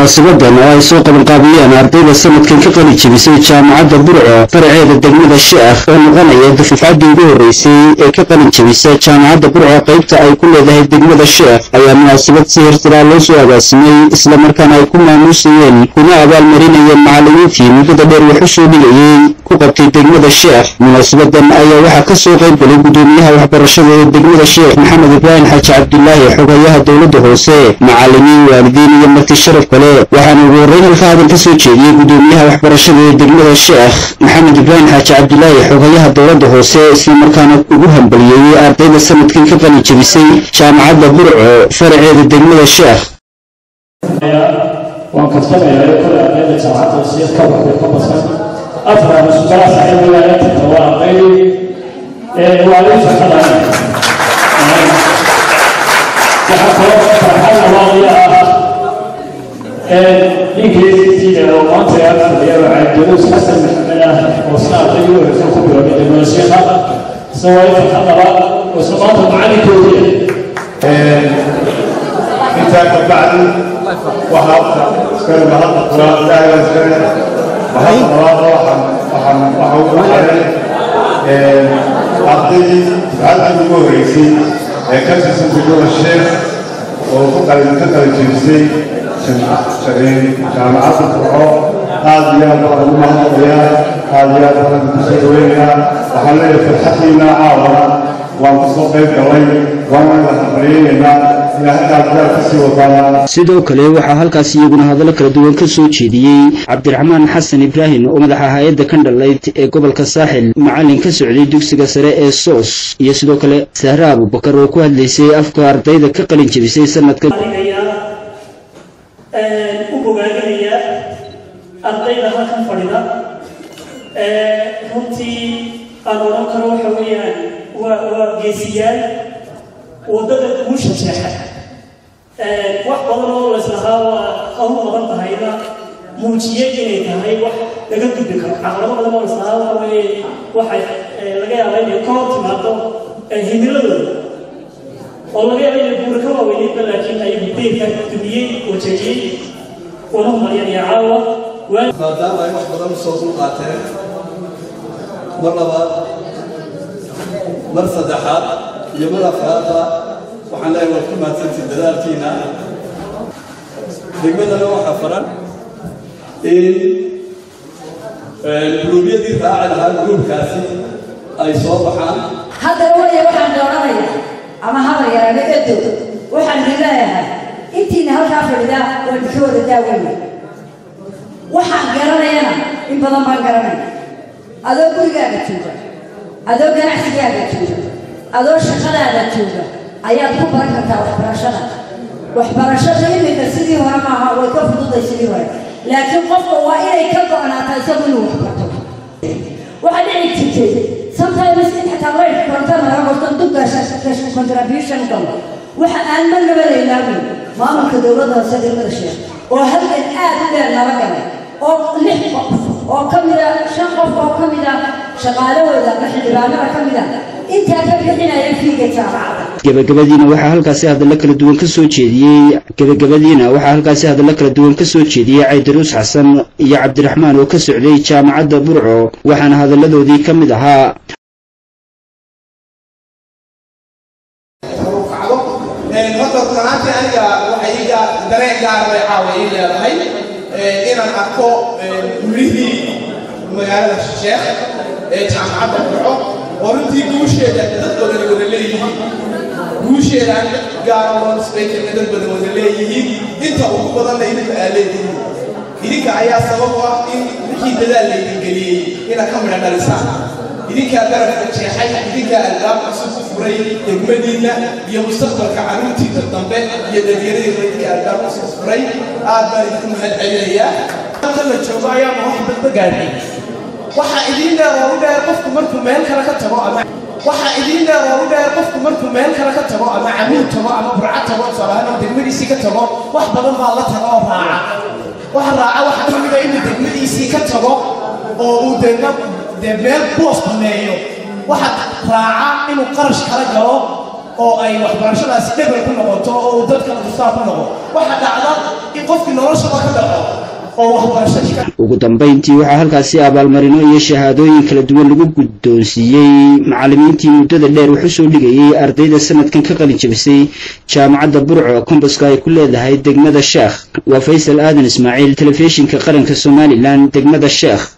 munaasabadan oo ay soo qabanqaabiyeen ardayda sanadkan ka qali jebisay jaamacadda burco faraceeda degmada sheekh oo noqonaya dufufcaddii ugu horreysay ee ka qalin jebisa jaamacadda burco qaybta ay ku leedahay degmada sheekh ayaa munaasabad si hirtilaa loo soo agaasimay islamarkaana ay ku maamuusayeen kuna abaalmarinayeen macallimiintii muddada dheer wax u soo dhigayey ku qabtay degmada sheekh munaasabadan ayaa waxaa ka soo qayb galay gudoomiyaha waxbarashada ee degmada sheekh maxamed ibraahim xaaji cabdulaahi xogayaha dowladda hoose macallimiin waalidiin iyo marti sharaf kale waxaana ugu horreyn halka hadal ka soo jeediyey gudoomiyaha waxbarashada ee degmada sheekh maxamed ibraahim xaaji cabdulaahi xogayaha dowladda hoose islamarkaana ugu hambaliyeeyey ardayda sanadkan ka qalin jebisay jaamacadda burco faraceeda degmada sheekh waan kaftamayaa kole ardayda jaamacadda wasiir ka baxday ka basan afar musbara saaxiib wilaayata waa arday waa ii farxadaya waxaa kaloo farxad labaadii ah ninkiisiida oo maanta yaa fadhiya waxaa daruus xasan maxamed ah oo sina ardaygii u horeysa ku biloobay degmada sheekha isna waa ii farxad labaad oo isna maanta macalinkoodii intaa ka bacdi waxaa iskale mahadda kuraa ilaahay baa iskale mahadda labaadna waxaan waxaan waxa ugu xaray ardaydii dufcaddii ugu horreysay ee ka tirsan degmada sheekh oo ku qalin ka qalin jebisay jaamacadda burco aad iyo aad baan ugu mahadnaqayaa aad iyo aad baan ku soo dhaweynayaa waxaan leeyahay farxaddiina caawana waan ku soo qayb galay waana la hambaliyeynaynaa sidoo kale waxaa halkaas iyaguna hadallo kala duwan ka soo jeediyey cabdiraxmaan xasan ibraahim oo madaxa hay-adda kandhalayd ee gobolka saaxil macallin ka socday dugsiga sare ee soos iyo sidoo kale sahre abubakar oo ku hadlaysay afka ardayda ka qalin jebisay sanadka u bogaadinaya ardayda halkan fadhida runtii aan odhan karo waxa weeyaan waa waa geesiyaal waddada guusha jeexa wax badan oo laislahaa waa hawl badan tahayna muujiyey inay tahay wax laga gudbi karo caqabado badan oo laislahaa waxa weeye waxay laga yaabaa inay ka hor timaado himiladooda oo laga yaaba inay buura ka waaweynayba laakiin ay deyrka dumiyey wajajiyey una maryanaya caawa maadaama ay wax badan usoo dulqaateen mar labaad mar saddexaad iyo mar afraadba waxaan leeyahay waad ku mahadsantiin dadaalkiina degmadana waxaa faran in guluubyadii raaci lahaa gruubkaasi ay soo baxaan haddana waya waxaan dooranaya ama hadal yaraana edo waxaan idin leeyahay intiina halkaa fadhidaa waa idinka wada daaweyna waxaan garanayana in badan baan garanaya adoo gurigaaga jooga adoo ganacsigaaga jooga adoo shaqadaada jooga ayaad ku baran kartaa waxbarashada waxbarashada iminka sidii hore maaha way ka fududay sidii hore laakiin qofka waa inay ka go-naataa isagu inuu waxbarto waxaa dhici jirtay sometimes in xataa laydh korontada laga qorto duggaasha contribution galo waxa aan marnaba laynaabin maamulka dowladda hoose degmada sheekh oo halkan aad u dheer nala galay oo lix qof oo ka mida shan qof oo ka mida shaqaalahooda ama xildhibaanada ka mida intaa ka bixinaya fiiga jaamacada gabagabadiina waxaa halkaasi hadallo kala duwan ka soo jeediyey gabagabadiina waxaa halkaasi hadallo kala duwan ka soo jeediyey caydaruus xasan iyo cabdiraxmaan oo ka socday jaamacadda burco waxaana hadalladoodii ka mid ahaa horta runaantii aniga waxay iga dareen gaar bay caawa ii leedahay inaan arko gurihii magaalada sheekh ee jaamacadda burco oo runtii guusheeda dad badan wada leeyihiin guusheeda aan gaara loo nisbaykarna dad badan wada leeyihiin inta ugu badanna idinka aa leedihiin idinka ayaa sabab u ah in wixii dadaal laydin geliyey inaad ka midha dhalisaan idinkaa darafka jeexay idinkaa albaab cusub ku furay degmadiinna iyo mustaqbalka carruurtiisa dambe iyo dhalinyaradiina idinkaa albaab cusub furay aad baan idinku mahad celinayaa halka la joogo ayaanu wax badba gaadhay waxaa idiin dheer oo u dheer qofku markuu meel kale ka tago ama waxaa idiin dheer oo u dheer qofku markuu meel kale ka tago ama camiil tago ama burco tago tusaalahaan degmadiisii ka tago wax badan baa la tago oo raaca waxa raaca waxaa ka mida inuu degmadiisii ka tago oo uu deedna dee meel boos baneeyo waxaa raaca inuu qarash kala galo oo ay waxbarashadaasi dhebel ku noqoto oo uu dadkana mustaab ku noqo waxaa dhacda in qofkii noloshaba ka dhaco oo waxbarashadii ka ugu dambayntii waxaa halkaasi abaalmarino iyo shahaadooyin kala duwan lagu guddoonsiiyey macallimiintii muddada dheer wax u soo dhigayey ardayda sanadkan ka qalin jabisay jaamacadda burco kombaska ay ku leedahay degmada sheekh waa faysal aadan ismaaciil telefishinka qaranka somalilan degmada sheekh